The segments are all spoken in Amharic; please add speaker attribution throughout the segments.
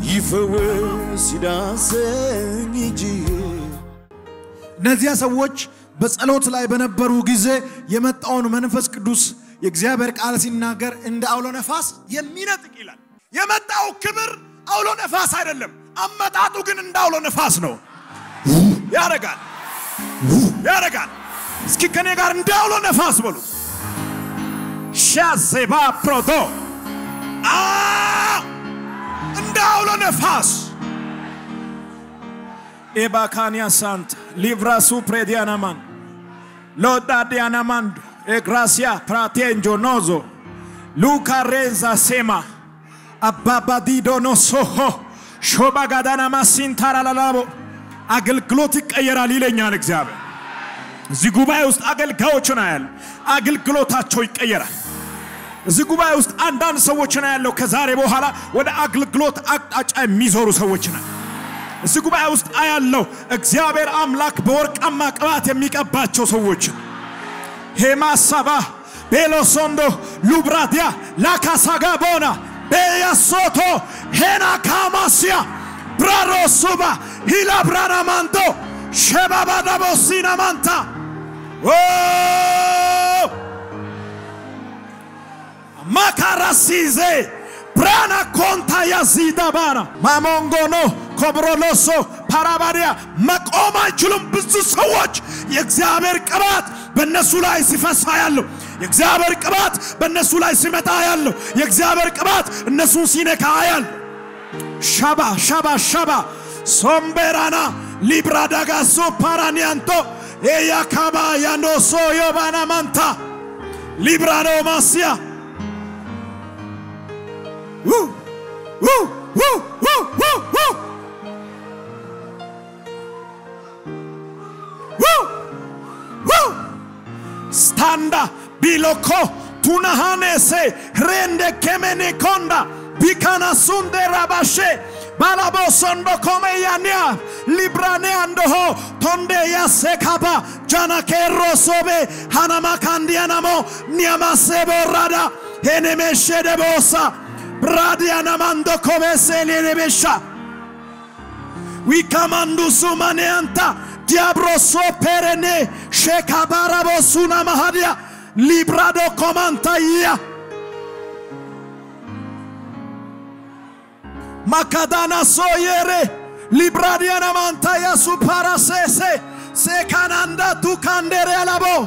Speaker 1: ይፈወስ ይዳሰኝ እጅ
Speaker 2: እነዚያ ሰዎች በጸሎት ላይ በነበሩ ጊዜ የመጣውን መንፈስ ቅዱስ የእግዚአብሔር ቃል ሲናገር እንደ አውሎ ነፋስ የሚነጥቅ ይላል። የመጣው ክብር አውሎ ነፋስ አይደለም፣ አመጣጡ ግን እንደ አውሎ ነፋስ ነው። ያረጋል ያረጋል። እስኪ ከኔ ጋር እንደ አውሎ ነፋስ በሉ። ሻዜባ ፕሮቶ አ እንደ አውሎ ነፋስ ኤባካንያ ሳንት ሊቭራሱ ፕሬዲያናማን ሎዳዲያናማንዶ ኤግራሲያ ፕራቴንጆ ኖዞ ሉካሬንዛ ሴማ አባባዲዶኖ ሶሆ ሾባጋዳናማ ሲንታራላላቦ አገልግሎት ይቀየራል ይለኛል እግዚአብሔር። እዚህ ጉባኤ ውስጥ አገልጋዮችን አያለሁ። አገልግሎታቸው ይቀየራል። እዚህ ጉባኤ ውስጥ አንዳንድ ሰዎችን አያለሁ። ከዛሬ በኋላ ወደ አገልግሎት አቅጣጫ የሚዞሩ ሰዎችን አያለሁ። እዚህ ጉባኤ ውስጥ አያለው እግዚአብሔር አምላክ በወርቃማ ቅባት የሚቀባቸው ሰዎችን ሄማሳባ ቤሎሶንዶ ሉብራዲያ ላካሳጋቦና ቤያሶቶ ሄና ካማሲያ ብራሮሱባ ሂላ ብራናማንቶ ሸባባዳቦሲና ማንታ ማካራሲዜ ብራና ኮንታ ያዚዳ ባና ማሞንጎኖ ኮብሮሎሶ ፓራባዲያ መቆም አይችሉም። ብዙ ሰዎች የእግዚአብሔር ቅባት በእነሱ ላይ ሲፈሳ ያለው የእግዚአብሔር ቅባት በእነሱ ላይ ሲመጣ ያለው የእግዚአብሔር ቅባት እነሱን ሲነካ ያለው ሻባ ሻባ ሻባ ሶምቤራና ሊብራዳጋሶ ፓራኒያንቶ ኤያካባ ያኖሶ ዮባና ማንታ ሊብራኖ ማስያ Woo! Woo! Woo! Woo! Woo! Woo! Woo! Woo! Standa biloko tunahanese rende kemene konda bikana sunde rabashe balabo sondo kome yania librane andoho tonde yasekaba jana kero sobe hanama kandianamo niamasebo rada henemeshe debosa bradianamando come se lebesha wikamandu sumaneanta diabro so perene shekabarabo suna mahadia librado komanta ia makadana soyere libradiana manta ya suparasese sekananda tukandere alabo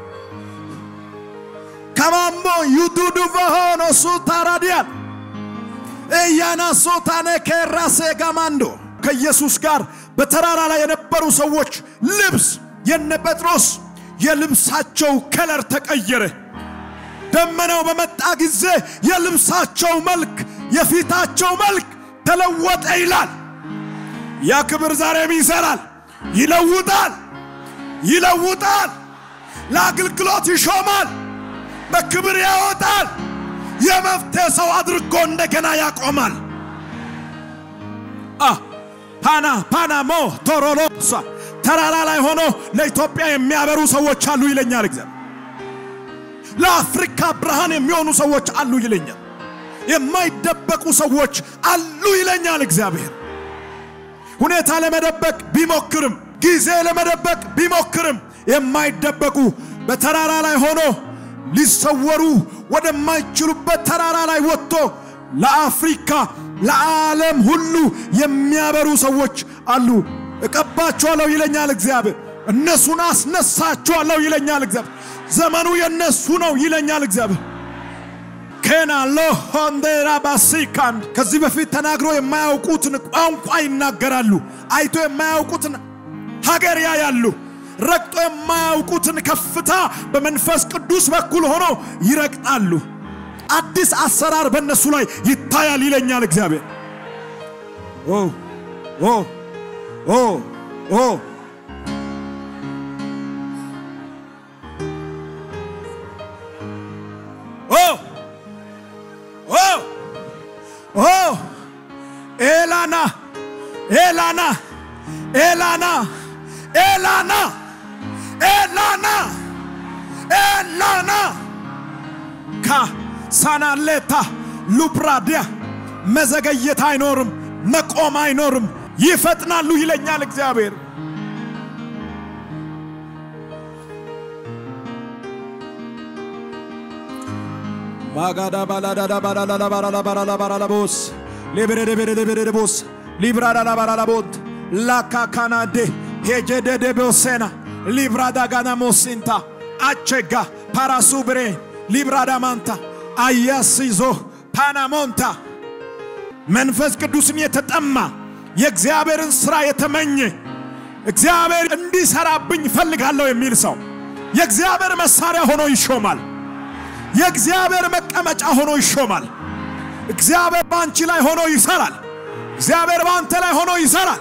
Speaker 2: kamambo yududu vahono sutaradian ኤያና ሶታነ ከራሴ ጋማንዶ ከኢየሱስ ጋር በተራራ ላይ የነበሩ ሰዎች ልብስ የነ ጴጥሮስ የልብሳቸው ከለር ተቀየረ። ደመናው በመጣ ጊዜ የልብሳቸው መልክ የፊታቸው መልክ ተለወጠ ይላል። ያ ክብር ዛሬም ይሰራል፣ ይለውጣል፣ ይለውጣል፣ ለአገልግሎት ይሾማል፣ በክብር ያወጣል። የመፍትሄ ሰው አድርጎ እንደገና ያቆማል። አ ፓና ፓናሞ ቶሮሎሳ ተራራ ላይ ሆኖ ለኢትዮጵያ የሚያበሩ ሰዎች አሉ ይለኛል እግዚአብሔር። ለአፍሪካ ብርሃን የሚሆኑ ሰዎች አሉ ይለኛል። የማይደበቁ ሰዎች አሉ ይለኛል እግዚአብሔር። ሁኔታ ለመደበቅ ቢሞክርም ጊዜ ለመደበቅ ቢሞክርም የማይደበቁ በተራራ ላይ ሆኖ ሊሰወሩ ወደማይችሉበት ተራራ ላይ ወጥቶ ለአፍሪካ ለዓለም ሁሉ የሚያበሩ ሰዎች አሉ። እቀባቸዋለሁ ይለኛል እግዚአብሔር። እነሱን አስነሳቸዋለሁ ይለኛል እግዚአብሔር። ዘመኑ የነሱ ነው ይለኛል እግዚአብሔር። ኬናሎ ሆንዴራ ባሲካንድ ከዚህ በፊት ተናግሮ የማያውቁትን ቋንቋ ይናገራሉ። አይቶ የማያውቁትን ሀገር ያያሉ። ረግጦ የማያውቁትን ከፍታ በመንፈስ ቅዱስ በኩል ሆኖ ይረግጣሉ። አዲስ አሰራር በእነሱ ላይ ይታያል ይለኛል እግዚአብሔር። ኦ ኦ ኦ ኦ ኦ ኦ ኦ ኤላና ኤላና ኤላና ኤላና ኤላና ኤላና ካሳናሌታ ሉፕራዲያ መዘገየት አይኖርም፣ መቆም አይኖርም፣ ይፈጥናሉ ይለኛል እግዚአብሔር። ባጋዳ ባላዳዳ ባላላላ ባላላ ባላላ ባላላቦስ ሌብረደበረደበረደቦስ ሊብራዳላ ባላላቦት ላካካናዴ ሄጀደደቦሴና ሊብራዳ ጋና ሞሲንታ አቸጋ ፓራሱብሬ ሊብራዳ ማንታ አያስይዞ ፓናሞንታ መንፈስ ቅዱስን የተጠማ የእግዚአብሔርን ሥራ የተመኘ እግዚአብሔር እንዲሰራብኝ ፈልጋለሁ የሚል ሰው የእግዚአብሔር መሳሪያ ሆኖ ይሾማል። የእግዚአብሔር መቀመጫ ሆኖ ይሾማል። እግዚአብሔር በአንቺ ላይ ሆኖ ይሰራል። እግዚአብሔር በአንተ ላይ ሆኖ ይሰራል።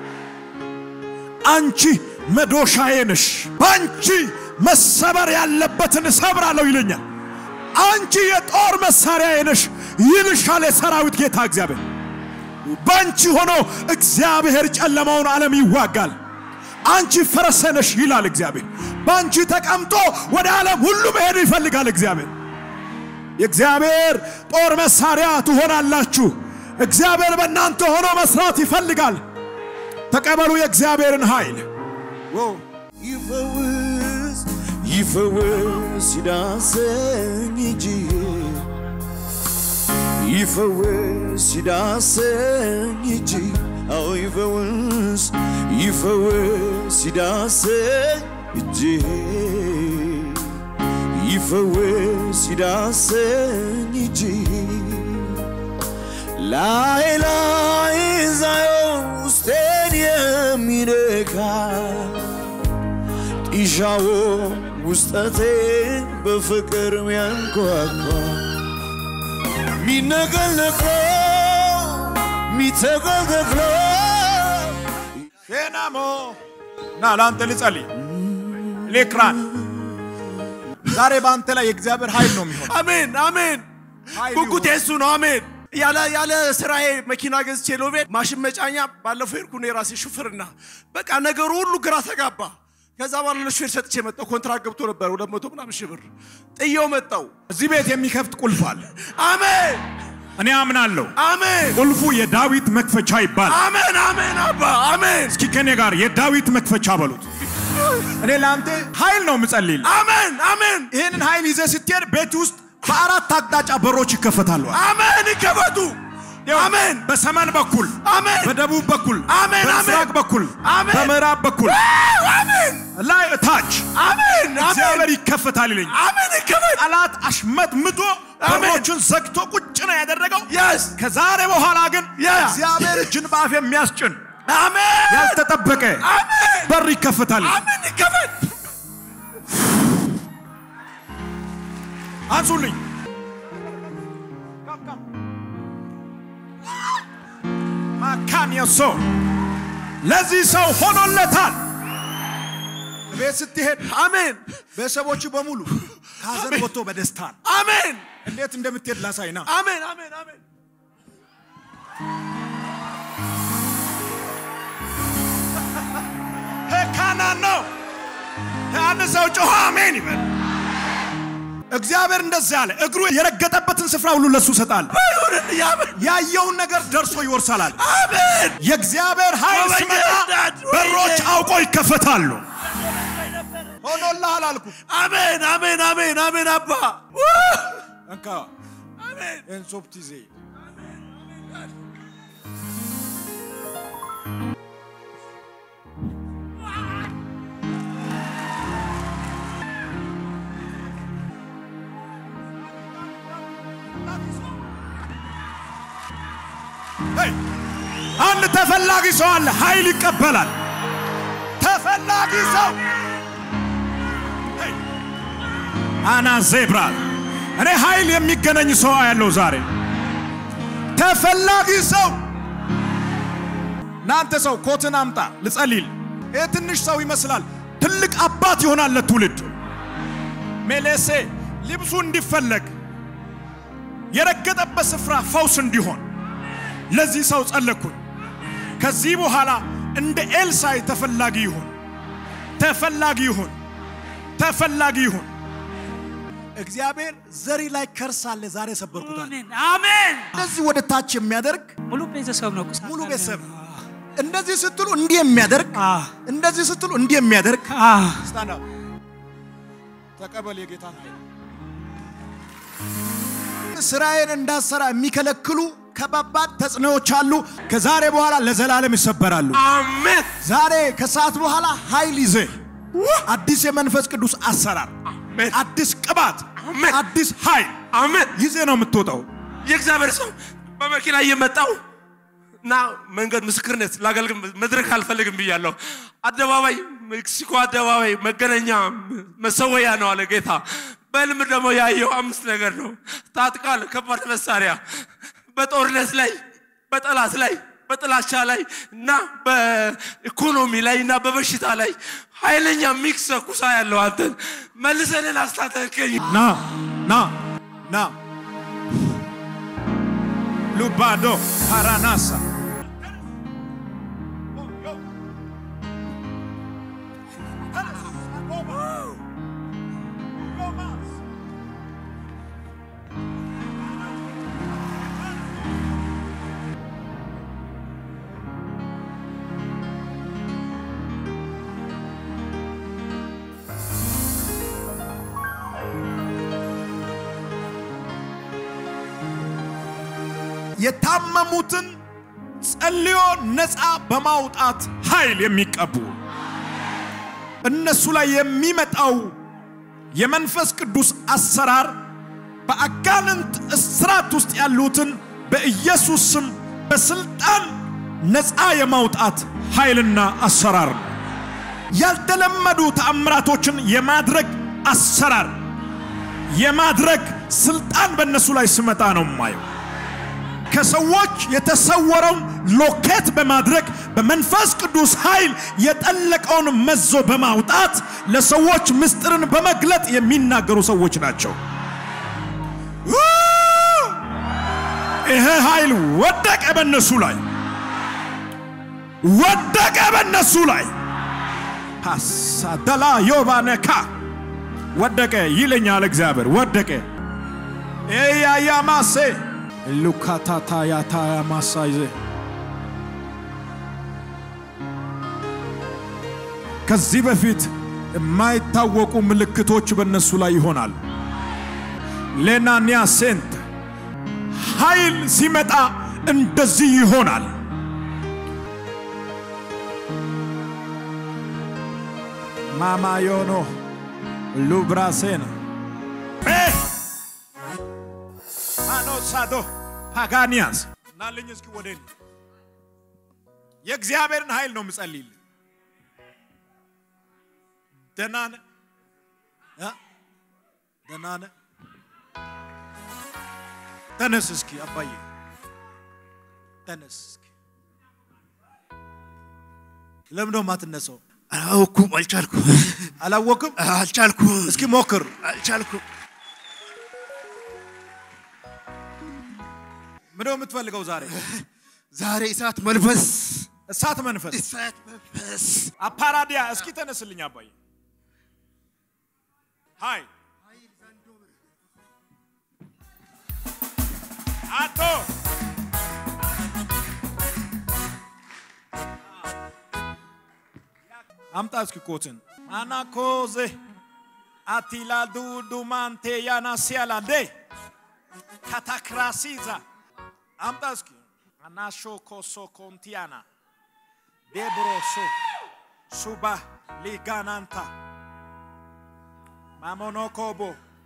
Speaker 2: አንቺ መዶሻዬ ነሽ፣ በአንቺ መሰበር ያለበትን እሰብራለሁ ይለኛል። አንቺ የጦር መሳሪያዬ ነሽ ይልሻል የሰራዊት ጌታ እግዚአብሔር። በአንቺ ሆኖ እግዚአብሔር ጨለማውን ዓለም ይዋጋል። አንቺ ፈረሴ ነሽ ይላል እግዚአብሔር። በአንቺ ተቀምጦ ወደ ዓለም ሁሉ መሄድ ይፈልጋል እግዚአብሔር። የእግዚአብሔር ጦር መሳሪያ ትሆናላችሁ። እግዚአብሔር በእናንተ ሆኖ መስራት ይፈልጋል። ተቀበሉ የእግዚአብሔርን ኃይል።
Speaker 1: ይፈውስ ይፈውስ ይዳሰኝ እንጂ ይፈውስ ይዳሰኝ እንጂ አዎ ይፈውስ ይፈውስ ይዳሰኝ እንጂ ይፈውስ ይዳሰኝ እንጂ ላይ ላይ ዛየው ውስጤን የሚነካ ጢሻዎ ውስጠቴን በፍቅር ሚያንኳኳ ሚነቀል ነቅሎ ሚተቀል ተክሎ
Speaker 2: ሼናሞ ና ለአንተ ልጸልይ ሌክራን ዛሬ በአንተ ላይ የእግዚአብሔር ኃይል ነው የሚሆን።
Speaker 3: አሜን አሜን።
Speaker 2: ኃይል
Speaker 3: ጉጉቴ
Speaker 2: ይሁን።
Speaker 3: እሱ ነው። አሜን። ያለ ያለ ስራዬ መኪና ገዝቼ ሎቤድ ማሽን መጫኛ ባለፈው ሄድኩ ነው የራሴ ሹፍርና። በቃ ነገሩ ሁሉ ግራ ተጋባ። ከዛ በኋላ ለሹፌር ሰጥቼ መጣሁ። ኮንትራት ገብቶ ነበር ሁለት መቶ ምናምን ሺህ ብር ጥየው መጣሁ።
Speaker 2: እዚህ ቤት የሚከፍት ቁልፍ አለ።
Speaker 3: አሜን
Speaker 2: እኔ አምናለሁ።
Speaker 3: አሜን
Speaker 2: ቁልፉ የዳዊት መክፈቻ ይባላል።
Speaker 3: አሜን አሜን አባ አሜን
Speaker 2: እስኪ ከኔ ጋር የዳዊት መክፈቻ በሉት። እኔ ለአንተ ኃይል ነው የምጸልይልህ።
Speaker 3: አሜን አሜን
Speaker 2: ይህንን ኃይል ይዘህ ስትሄድ ቤት ውስጥ በአራት አቅጣጫ በሮች ይከፈታሉ።
Speaker 3: አሜን ይከፈቱ። አሜን
Speaker 2: በሰሜን በኩል፣
Speaker 3: አሜን
Speaker 2: በደቡብ በኩል፣
Speaker 3: አሜን፣
Speaker 2: በምስራቅ
Speaker 3: አሜን።
Speaker 2: በኩል፣
Speaker 3: አሜን።
Speaker 2: በምዕራብ በኩል፣
Speaker 3: አሜን
Speaker 2: ላይ ታች
Speaker 3: አሜን አሜን
Speaker 2: እግዚአብሔር ይከፈታል ይለኝ።
Speaker 3: አሜን ይከፈት።
Speaker 2: ጠላት አሽመጥምጦ
Speaker 3: አሜን።
Speaker 2: በሮቹን ዘግቶ ቁጭ ነው ያደረገው።
Speaker 3: የስ
Speaker 2: ከዛሬ በኋላ ግን
Speaker 3: ያ።
Speaker 2: እግዚአብሔር እጅን በአፍ የሚያስጭን
Speaker 3: አሜን
Speaker 2: ያልተጠበቀ
Speaker 3: አሜን
Speaker 2: በር ይከፈታል።
Speaker 3: አሜን ይከፈት።
Speaker 2: አንሱልኝ። ማካን የሶ ለዚህ ሰው ሆኖለታል። ቤት ስትሄድ
Speaker 3: አሜን
Speaker 2: ቤተሰቦቹ በሙሉ ከሀዘን ወጥቶ በደስታ ነው።
Speaker 3: አሜን
Speaker 2: እንዴት እንደምትሄድ ላሳይና
Speaker 3: አሜን አሜን አሜን
Speaker 2: ካና ነው አንድ ሰው ጮኸ አሜን ይበል። እግዚአብሔር እንደዚህ አለ፣ እግሩ የረገጠበትን ስፍራ ሁሉ ለሱ ሰጣል።
Speaker 3: ይሁንልኝ። አሜን
Speaker 2: ያየውን ነገር ደርሶ ይወርሳላል።
Speaker 3: አሜን
Speaker 2: የእግዚአብሔር ኃይል
Speaker 3: ወይኔ
Speaker 2: ሲመጣ
Speaker 3: እናት፣ ወይኔ።
Speaker 2: በሮች አውቆ ይከፈታሉ። ሆኖልሃል አልኩ።
Speaker 3: አሜን አሜን አሜን አሜን አባ
Speaker 2: እንካ
Speaker 3: አሜን
Speaker 2: ኤንሶፕት ይዜ ሄይ! አንድ ተፈላጊ ሰው አለ፣ ኃይል ይቀበላል። ተፈላጊ ሰው ሄይ! አና ዜብራ እኔ ኃይል የሚገናኝ ሰው ያለው ዛሬ ተፈላጊ ሰው እናንተ ሰው ኮትን አምጣ ልጸሊል። ይህ ትንሽ ሰው ይመስላል፣ ትልቅ አባት ይሆናል ለትውልድ። ሜሌሴ ልብሱ እንዲፈለግ የረገጠበት ስፍራ ፈውስ እንዲሆን ለዚህ ሰው ጸለኩኝ። ከዚህ በኋላ እንደ ኤልሳይ ተፈላጊ ይሁን፣ ተፈላጊ ይሁን፣ ተፈላጊ ይሁን። እግዚአብሔር ዘሪ ላይ ከርስ አለ። ዛሬ ሰበርኩታል።
Speaker 4: አሜን አሜን።
Speaker 2: እንደዚህ ወደ ታች የሚያደርግ
Speaker 4: ሙሉ ቤተሰብ ነው። ቁሳ
Speaker 2: ሙሉ ቤተሰብ እንደዚህ ስትሉ እንዲህ የሚያደርግ
Speaker 4: አዎ
Speaker 2: እንደዚህ ስትሉ እንዲህ የሚያደርግ
Speaker 4: አዎ
Speaker 2: ስታንድ አፕ ተቀበል የጌታን ኃይል። ስራዬን እንዳሰራ የሚከለክሉ ከባባድ ተጽዕኖዎች አሉ። ከዛሬ በኋላ ለዘላለም ይሰበራሉ።
Speaker 3: አሜን
Speaker 2: ዛሬ ከሰዓት በኋላ ኃይል ይዘህ አዲስ የመንፈስ ቅዱስ አሰራር፣
Speaker 3: አሜን
Speaker 2: አዲስ ቅባት፣
Speaker 3: አሜን።
Speaker 2: አዲስ ኃይል
Speaker 3: አሜን።
Speaker 2: ይዘህ ነው የምትወጣው።
Speaker 3: የእግዚአብሔር ሰው በመኪና እየመጣው እና መንገድ ምስክርነት ላገልግል መድረክ አልፈልግም ብያለሁ። አደባባይ ሜክሲኮ አደባባይ መገናኛ መሰወያ ነው አለ ጌታ። በልም ደግሞ ያየው አምስት ነገር ነው። ታጥቃል፣ ከባድ መሳሪያ በጦርነት ላይ በጠላት ላይ በጥላቻ ላይ እና በኢኮኖሚ ላይ እና በበሽታ ላይ ኃይለኛ ሚክስ ኩሳ ያለው አንተን መልሰንን አስታጠቀኝ።
Speaker 2: ና ና ና ሉባዶ ፓራናሳ የታመሙትን ጸልዮ ነፃ በማውጣት ኃይል የሚቀቡ እነሱ ላይ የሚመጣው የመንፈስ ቅዱስ አሰራር በአጋንንት እስራት ውስጥ ያሉትን በኢየሱስ ስም በስልጣን ነፃ የማውጣት ኃይልና አሰራር ነው። ያልተለመዱ ተአምራቶችን የማድረግ አሰራር የማድረግ ስልጣን በእነሱ ላይ ስመጣ ነው የማየው። ከሰዎች የተሰወረውን ሎኬት በማድረግ በመንፈስ ቅዱስ ኃይል የጠለቀውን መዞ በማውጣት ለሰዎች ምስጢርን በመግለጥ የሚናገሩ ሰዎች ናቸው። ይሄ ኃይል ወደቀ በእነሱ ላይ ወደቀ በእነሱ ላይ ፓሳደላ ዮባነካ ወደቀ ይለኛል እግዚአብሔር ወደቀ ኤያያማሴ ሉካታታ ያታያ ማሳይዘ ከዚህ በፊት የማይታወቁ ምልክቶች በእነሱ ላይ ይሆናሉ። ሌናኒያ ሴንት ኃይል ሲመጣ እንደዚህ ይሆናል። ማማዮኖ ሉብራሴን አኖሳዶ ፓጋኒያስ ናለኝ እስኪ ወደ እኔ የእግዚአብሔርን ኃይል ነው የምጸልይልህ። ደህና ነህ እ? ደህና ነህ? ተነስ እስኪ አባዬ ተነስ እስኪ። ለምን ነው የማትነሳው?
Speaker 3: አላወኩም፣ አልቻልኩም፣
Speaker 2: አላወቅም?
Speaker 3: አልቻልኩም፣
Speaker 2: እስኪ ሞክር።
Speaker 3: አልቻልኩም።
Speaker 2: ምንድነው የምትፈልገው ዛሬ?
Speaker 3: ዛሬ እሳት መንፈስ
Speaker 2: እሳት መንፈስ
Speaker 3: እሳት መንፈስ
Speaker 2: አፓራዲያ እስኪ ተነስልኝ አባዬ። ሃይ አቶ አምጣ እስኪ ኮትን አናኮዜ አቲላ ዱዱማንቴ ያናሲያላዴ ካታክራሲዛ አምጣ እስኪ አናሾ ኮሶ ኮንቲያና ዴብሮሶ ሱባ ሊጋናንታ ማሞኖኮቦ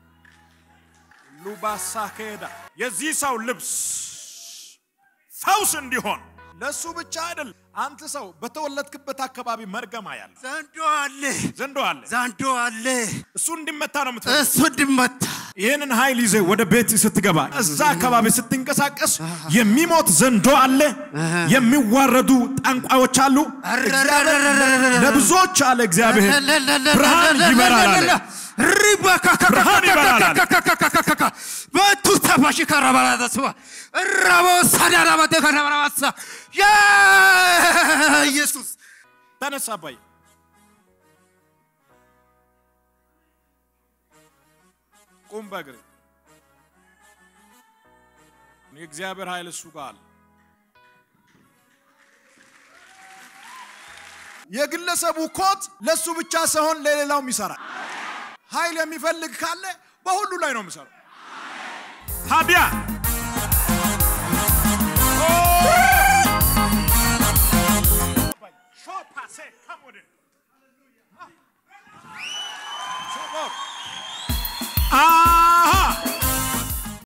Speaker 2: ሉባሳኬዳ የዚህ ሰው ልብስ ፈውስ እንዲሆን ለሱ ብቻ አይደል። አንተ ሰው በተወለድክበት አካባቢ መርገማ ያለ
Speaker 3: ዘንዶ አለ፣
Speaker 2: ዘንዶ አለ።
Speaker 3: ዘንዶ አለ።
Speaker 2: እሱ እንዲመታ ነው የምትፈልገው።
Speaker 3: እሱ እንዲመታ
Speaker 2: ይህንን ኃይል ይዘ ወደ ቤት ስትገባ እዛ አካባቢ ስትንቀሳቀስ የሚሞት ዘንዶ አለ፣ የሚዋረዱ ጠንቋዮች አሉ። እግዚአብሔር ለብዙዎች አለ እግዚአብሔር ብርሃን ይበራል አለ። ብርሃን ይበራል አለ።
Speaker 3: በቱ ተፋሽ ከረባላተስባ ራቦ ሳዳራባቴ ከረባላባሳ ኢየሱስ
Speaker 2: ተነሳ አባዬ። ቁም በእግር የእግዚአብሔር ኃይል እሱ ጋር አለ። የግለሰቡ ኮት ለሱ ብቻ ሳይሆን ለሌላውም ይሰራል። ኃይል የሚፈልግ ካለ በሁሉ ላይ ነው የሚሰራው። ታዲያ አ